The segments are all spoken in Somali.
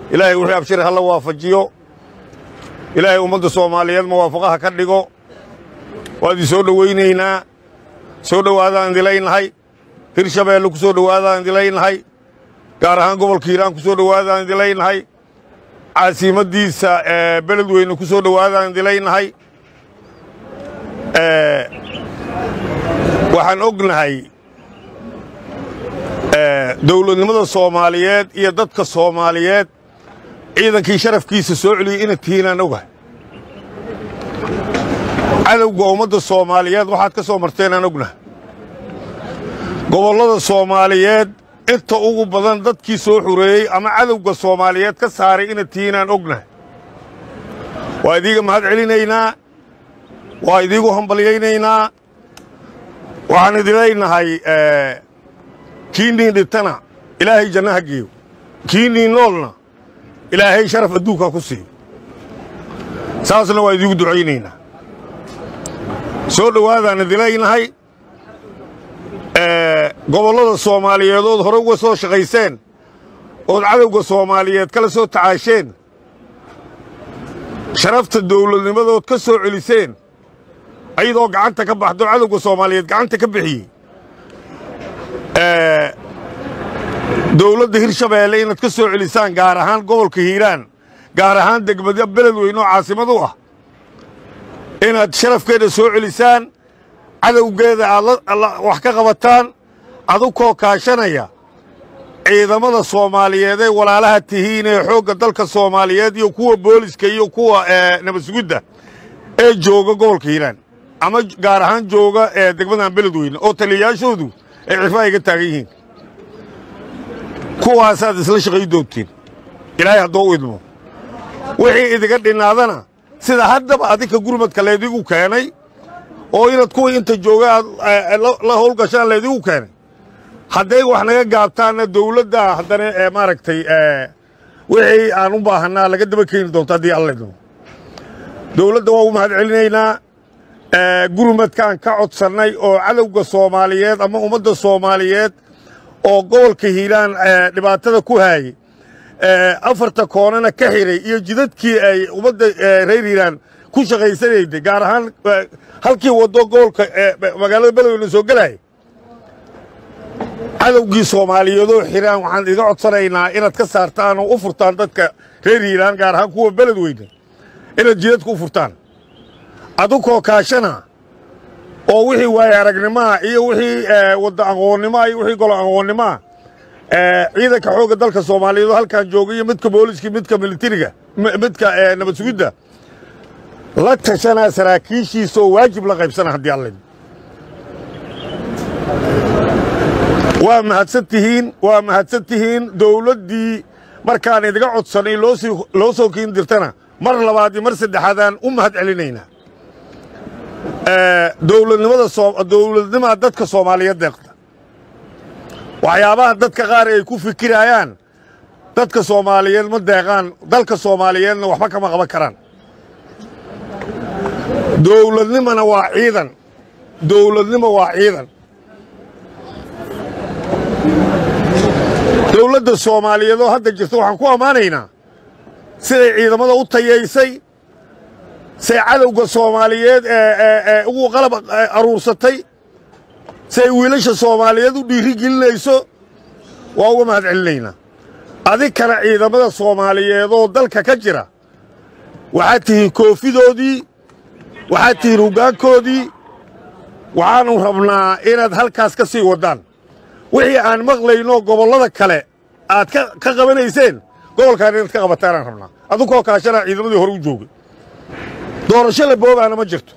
ilaahay wixii abshir ha la waafajiyo ilaahay ummadda soomaaliyeed muwaafaqaha ka dhigo waa idin soo dhowaynaynaa soo dhowaadaan idilaynahay hirshabeelle ku soo dhowaadaan idilaynahay gaar ahaan gobolka hiiraan ku soo dhowaadaan idilaynahay caasimaddiisa beledweyne ku soo dhowaadaan idilaynahay waxaan ognahay dawladnimada soomaaliyeed iyo dadka soomaaliyeed ciidankii sharafkiisa soo celiyey inad tihiinaan ogahay cadowga ummadda soomaaliyeed waxaad ka soo marteenaan ognahay gobollada soomaaliyeed inta ugu badan dadkii soo xureeyey ama cadowga soomaaliyeed ka saaray inad tihiinaan ognahay waa idiiga mahad celinaynaa waa idiigu hambalyaynaynaa waxaan idinlaynahay kiinniin dhintana ilaahay janno ha geeyo kiinniin noolna ilaahay sharaf adduunkaa ku siiyo saasna waa idiigu ducaynaynaa soo dhowaadaan idilaynahay gobollada soomaaliyeedood hore uga soo shaqayseen ood cadowga soomaaliyeed kala soo tacaasheen sharafta dawladnimadood ka soo celiseen ayadoo gacanta ka baxdo cadowga soomaaliyeed gacanta ka bixiyey dawladda hirshabeelle inaad ka soo celisaan gaar ahaan gobolka hiiraan gaar ahaan degmada beledweyne oo caasimad u ah inaad sharafkeeda soo celisaan cadowgeeda aad wax ka qabataan adukoo kaashanaya ciidamada soomaaliyeed ee walaalaha tihiin ee xoogga dalka soomaaliyeed iyo kuwa booliska iyo kuwa nabadsugidda ee jooga gobolka hiiraan ama gaar ahaan jooga ee degmadan beledweyne oo taliyayaashoodu ay cirfaa iga taagan yihiin kuwaasaad isla shaqay doontiin ilaahay haddoo u idmo wixii idiga dhinnaadana sida haddaba adinka gurmadka laydigu keenay oo inaad kuwii inta jooga aad la howlgashaan laydigu keenay hadday wax naga gaabtaanna dawladda haddana ee maaragtay wixii aan u baahannaa laga daba keeni doonto haddii alla idmo dawladda waa u mahad celinaynaa gurmadkaan ka codsannay oo cadowga soomaaliyeed ama ummadda soomaaliyeed oo gobolka hiiraan dhibaatada ku haayey afarta koonana ka xidhay iyo jidadkii ay ummadda reer hiiraan ku shaqaysanayday gaar ahaan halkii waddo gobolka magaalada beledweyne soo gelaya cadowgii soomaaliyeedoo xiraan waxaan idiga codsanaynaa inaad ka saartaan oo u furtaan dadka reer hiiraan gaar ahaan kuwa beledweyne inaad jidadka u furtaan adukoo kaashana oo wixii waaye aragnimaa iyo wixii wadda aqoonnimaa iyo wixii golo aqoonnimaa ciidanka xoogga dalka soomaaliyeed oo halkan jooga iyo midka booliska midka militariga midka nabad sugidda la tashanaa saraakiishiisa oo waajib la qaybsana haddii alla waa mahadsan tihiin waa mahadsan tihiin dawladdii markaan idiga codsanay loo soo kiin dirtana mar labaad iyo mar saddexaadaan u mahad celinaynaa dawladnimaa dadka soomaaliyeed deeqda waxyaabaha dadka qaar ay ku fikirayaan dadka soomaaliyeed ma deeqaan dalka soomaaliyeedna waxba kama qaban karaan dawladnimana waa ciidan dawladnimo waa ciidan dawladda soomaaliyeed oo hadda jirta waxaan ku ammaanaynaa siday ciidamada u tayaysay say cadowga soomaaliyeed ee ugu qalab aruursatay siay wiilasha soomaaliyeed u dhiiri gelinayso waa uga mahad celinaynaa adinkana ciidamada soomaaliyeedoo dalka ka jira waxaad tihiin koofidoodii waxaad tihiin hoggaankoodii waxaannu rabnaa inaad halkaas ka sii waddaan wixii aan maqlayno gobollada kale aad ka qabanayseen gobolkaan inaad ka qabataanaan rabnaa adunkoo kaashanaa ciidamadii hore u joogay doorasho la boobaana ma jirto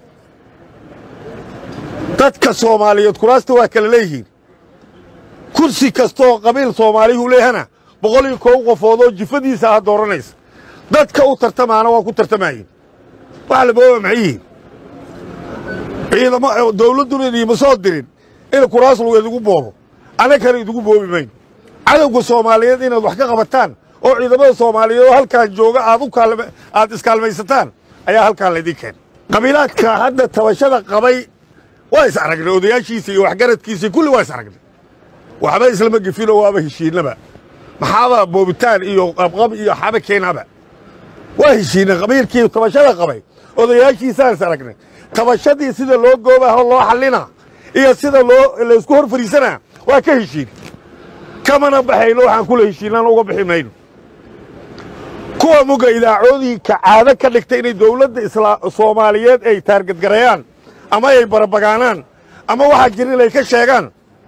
dadka soomaaliyeed kuraasta waa kala leeyihiin kursi kastooo qabiil soomaaliyuhu leehana boqol iyo kow qofoodoo jifadiisa ah dooranaysa dadka u tartamaana waa ku tartamaayeen waxa la booba maxay yihiin ciidamo dawladduna idiima soo dirin in kuraas lagu idigu boobo annagana idigu boobi mayno cadowga soomaaliyeed inaad wax ka qabataan oo ciidamada soomaaliyeed oo halkaan jooga aad u aad iskaalmaysataan ayaa halkaan laydin keenay qabiilaadka hadda tabashada qabay waa is aragnay odayaashiisa iyo waxgaradkiisa kulli waa is aragnay waxba islama gefinoo waaba heshiinnaba maxaaba boobitaan iyo qabqab iyo xaba keenaba waa heshiinay qabiilkii tabashada qabay odayaashiisaan aragnay tabashadii sida loo goobaho loo xallina iyo sida loo laysku hor fariisanaa waa ka heshiin kamana baxayno waxaan kula heshiinaan uga bixi mayno kuwa muga idaacoodinka caado ka dhigta inay dowladda soomaaliyeed ay taargadgarayaan ama ay barabagaanaan ama waxaa jira inay ka sheegaan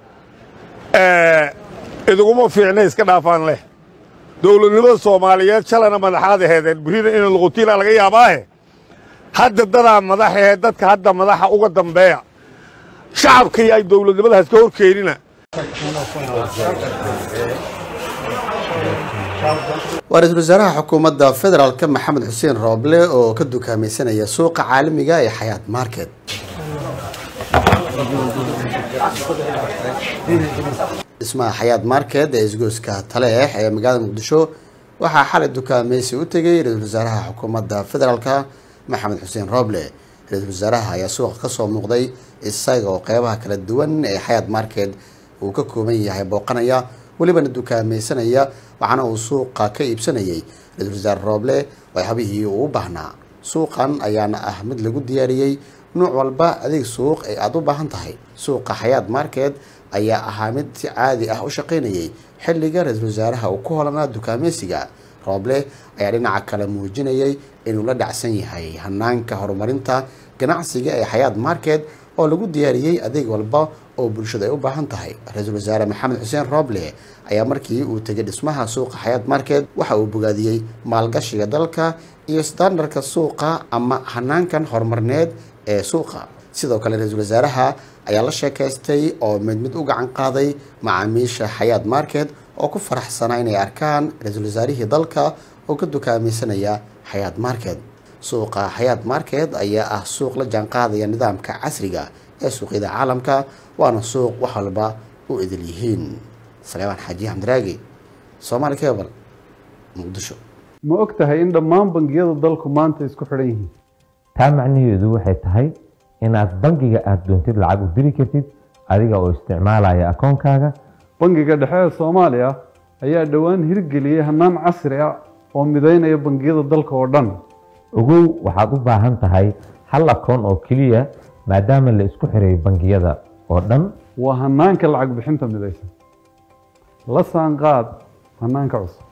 iduguma fiicna iska dhaafaan leh dowladnimada soomaaliyeed shalana madaxaad aheedeen berina ina luqutiila laga yaabaahe hadda dadaa madaxahe dadka hadda madaxa uga dambeeya shacabkii ay dowladnimadaas ka hor keenina waa ra-iisul wasaaraha xukuumadda federaalka maxamed xuseen rooble oo ka dukaamaysanaya suuqa caalamiga ee xayaat market dhismaha xayaat market ee isgoyska taleex ee magaalada muqdisho waxaa xalay dukaamaysi u tegay ra-iisul wasaaraha xukuumadda federaalka maxamed xuseen rooble ra-iisul wasaaraha ayaa suuqa kasoo muuqday isaga oo qeybaha kala duwan ee xayaat market uu ka kooban yahay booqanaya welibana dukaamaysanaya waxaana uu suuqa ka iibsanayay ra-iisul wasaare rooble waxyaabihii uu u baahnaa suuqan ayaana ah mid lagu diyaariyey nuuc walba adeeg suuq ee aada u baahan tahay suuqa xayaat market ayaa ahaa mid si caadi ah u shaqaynayay xilliga ra-iisul wasaaraha uu ku holanaa dukaamaysiga rooble ayaa dhinaca kale muujinayay inuu la dhacsan yahay hanaanka horumarinta ganacsiga ee xayaat market oo lagu diyaariyey adeeg walba oo bulshada ay u baahan tahay ra-iisul wasaare maxamed xuseen rooble ayaa markii uu tegay dhismaha suuqa xayaat market waxa uu bogaadiyey maalgashiga dalka iyo standarka suuqa ama hanaankan horumarneed ee suuqa sidoo kale ra-iisul wasaaraha ayaa la sheekaystay oo mid mid u gacan qaaday macaamiisha xayaat market oo ku faraxsanaa inay arkaan ra-iisul wasaarihii dalka oo ka dukaamaysanaya xayaat market suuqa xayaat market ayaa ah suuq la jaanqaadaya nidaamka casriga ee suuqyada caalamka waana suuq wax walba u idil yihiin saleebaan xaaji xamdiraagi soomaali cebal muqdisho ma og tahay in dhammaan bangiyada dalku maanta isku xidhan yihiin taa macnaheedu waxay tahay inaad bangiga aada doontid lacag u diri kartid adiga oo isticmaalaya akoonkaaga bangiga dhexe ee soomaaliya ayaa dhowaan hirgeliyey hanaan casri ah oo mideynaya bangiyada dalka oo dhan ogow waxaad u baahan tahay hal akoon oo keliya maadaama la isku xiray bangiyada oo dhan waa hanaanka lacag bixinta midaysan la saanqaad hanaanka cusub